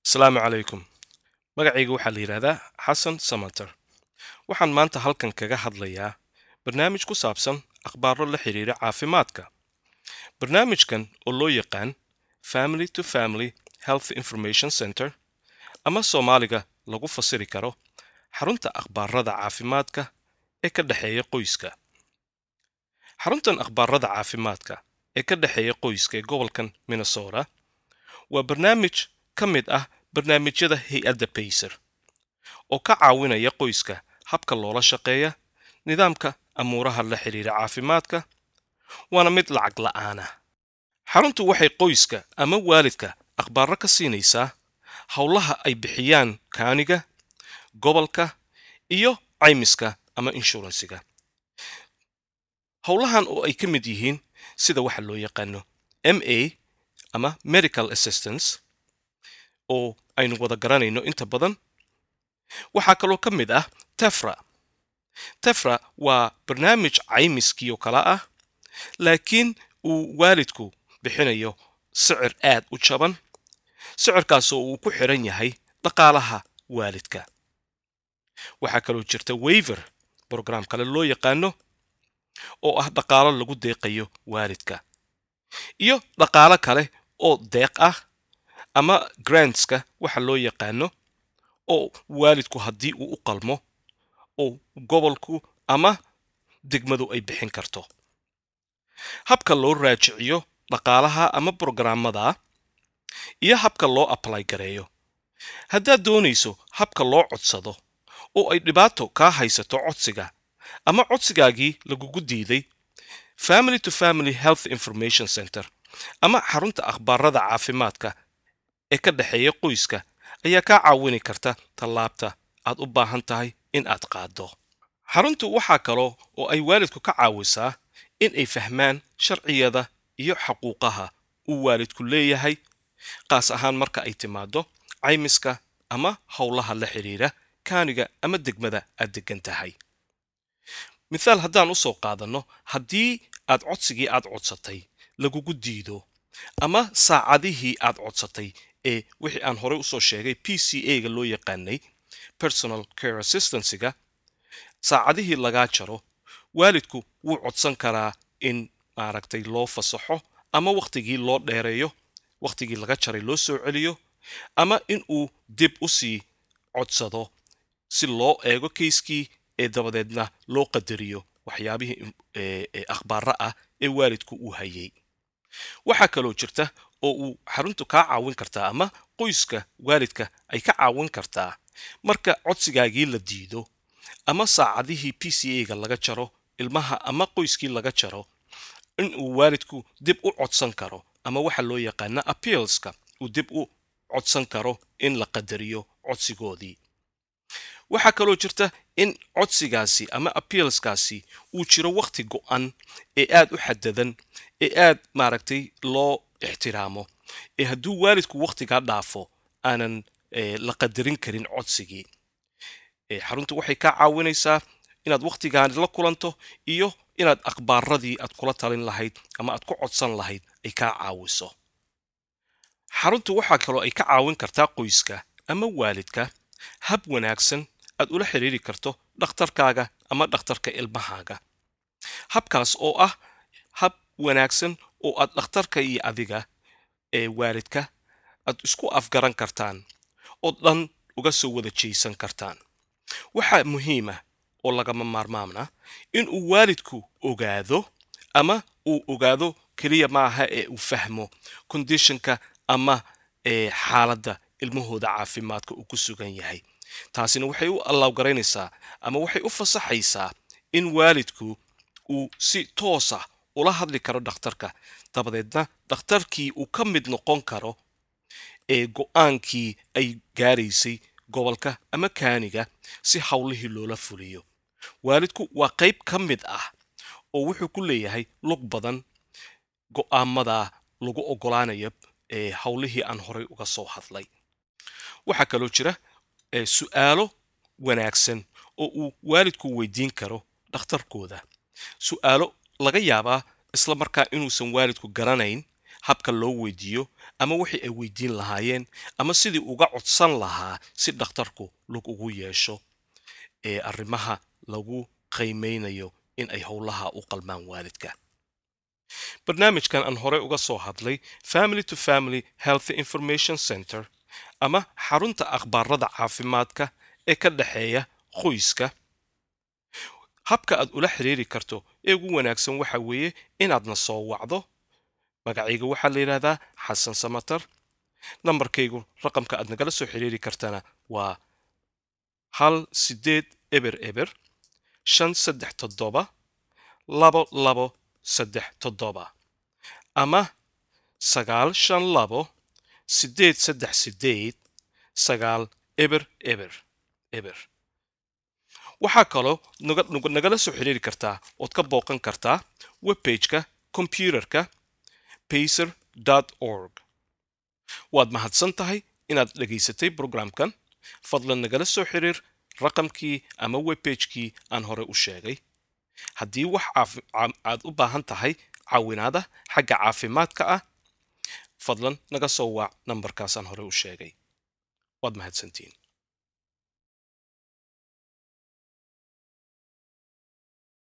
asalaamu calaykum magacayga waxaa la yidhaahdaa xasan samater waxaan maanta halkan kaga hadlayaa barnaamij ku saabsan akhbaaro la xidhiira caafimaadka barnaamijkan oo loo yaqaan family to family health information center ama soomaaliga lagu fasiri karo xarunta akhbaarada caafimaadka ee ka dhexeeya qoyska xaruntan akhbaarada caafimaadka ee ka dhexeeya qoyska ee gobolkan minnesota waa barnaamij ka mid ah barnaamijyada hay-adda bayser oo ka caawinaya qoyska habka loola shaqeeya nidaamka amuuraha la xidhiira caafimaadka waana mid lacag la'aana xaruntu waxay qoyska ama waalidka akhbaaro ka siinaysaa howlaha ay bixiyaan kaaniga gobolka iyo caymiska ama inshuransiga howlahan oo ay ka mid yihiin sida waxa loo yaqaano m a ama medical assistance oo aynu wada garanayno inta badan waxaa kaloo ka mid ah tefra tefra waa barnaamij caymiskii oo kale ah laakiin uu waalidku bixinayo sicir aad u jaban sicirkaasoo uu ku xidhan yahay dhaqaalaha waalidka waxaa kaloo jirta weyver brograam kale loo yaqaano oo ah dhaqaalo lagu deeqayo waalidka iyo dhaqaalo kale oo deeq ah ama grantska waxa loo yaqaano oo waalidku haddii uu u qalmo oo gobolku ama degmadu ay bixin karto habka loo raajiciyo dhaqaalaha ama brograamada iyo habka loo ablay gareeyo haddaad doonayso habka loo codsado oo ay dhibaato kaa haysato codsiga ama codsigaagii lagugu diiday family to family health information center ama xarunta akhbaarada caafimaadka ee ka dhexeeya qoyska ayaa kaa caawini karta tallaabta aad u baahan tahay in aad qaaddo xaruntu waxaa kaloo oo ay waalidku ka caawisaa in ay fahmaan sharciyada iyo xaquuqaha uu waalidku leeyahay qaas ahaan marka ay timaaddo caymiska ama howlaha la xidhiira kaaniga ama degmada aad deggan tahay mithaal haddaan u soo qaadanno haddii aad codsigii aad codsatay lagugu diido ama saacadihii aad codsatay ee wixii aan horey usoo sheegay p c a ga loo yaqaanay personal care assistancyga saacadihii lagaa jaro waalidku wuu codsan karaa in maaragtay loo fasaxo ama wakhtigii loo dheereeyo wakhtigii laga jaray loo soo celiyo ama in uu dib u sii codsado si loo eego kayskii ee dabadeedna loo qadariyo waxyaabihii akhbaara ah ee waalidku uu hayay waxaa kaloo jirta oo uu xaruntu kaa caawin kartaa ama qoyska waalidka ay ka caawin kartaa marka codsigaagii la diido ama saacadihii p c a ga laga jaro ilmaha ama qoyskii laga jaro in uu waalidku dib u codsan karo ama waxa loo yaqaana appealska uu dib u codsan karo in la qadariyo codsigoodii waxaa kaloo jirta in codsigaasi ama appealskaasi uu jiro wakhti go-an ee aad u xadadan ee aad maaragtay loo ixtiraamo ee hadduu waalidku wakhtigaa dhaafo aanan la qadarin karin codsigii xaruntu waxay kaa caawinaysaa inaad wakhtigaani la kulanto iyo inaad akhbaaradii aad kula talin lahayd ama aad ku codsan lahayd ay kaa caawiso xaruntu waxaa kaloo ay ka caawin kartaa qoyska ama waalidka hab wanaagsan aad ula xidhiiri karto dhakhtarkaaga ama dhakhtarka ilmahaaga habkaas oo ah hab wanaagsan oo aad dhakhtarka iyo adiga ee waalidka aad isku afgaran kartaan oo dhan uga soo wada jeysan kartaan waxaa muhiima oo lagama maarmaamna in uu waalidku ogaado ama uu ogaado keliya maaha ee uu fahmo condishonka ama xaaladda ilmahooda caafimaadka uu ku sugan yahay taasina waxay u allawgaraynaysaa ama waxay u fasaxaysaa in waalidku uu si toosa ula hadli karo dhakhtarka dabadeedna dhakhtarkii uu ka mid noqon karo ee go-aankii ay gaaraysay gobolka ama kaaniga si howlihii loola fuliyo waalidku waa qayb ka mid ah oo wuxuu ku leeyahay lug badan go'aamada lagu oggolaanayo ee howlihii aan horay uga soo hadlay waxaa kaloo jira su'aalo wanaagsan oo uu waalidku weydiin karo dhakhtarkooda su'aalo laga yaabaa isla markaa inuusan waalidku garanayn habka loo weydiiyo ama wixii ay weydiin lahaayeen ama sidii uga codsan lahaa si dhakhtarku lug ugu yeesho ee arrimaha lagu qiimeynayo in ay howlaha u qalmaan waalidka barnaamijkan aan horey uga soo hadlay family to family health information center ama xarunta akhbaarada caafimaadka ee ka dhexeeya qoyska habka aad ula xiriiri karto ee ugu wanaagsan waxa weeye inaadna soo wacdo magacayga waxaa la yidhaahdaa xasan samatar nambarkaygu raqamka aad nagala soo xiriiri kartana waa hal sideed eber eber shan saddex toddoba labo labo saddex toddoba ama sagaal shan labo sideed saddex sideed sagaal eber eber eber waxaa kaloo nagala soo xiriiri kartaa ood ka booqan kartaa webbageka kombyuterka pacer org waad mahadsan tahay inaad dhegaysatay brograamkan fadlan nagala soo xiriir raqamkii ama webbagekii aan hore u sheegay haddii wax aad u baahan tahay caawinaada xagga caafimaadka ah fadlan naga soo waac nambarkaasaan hore u sheegay waad mahadsantiin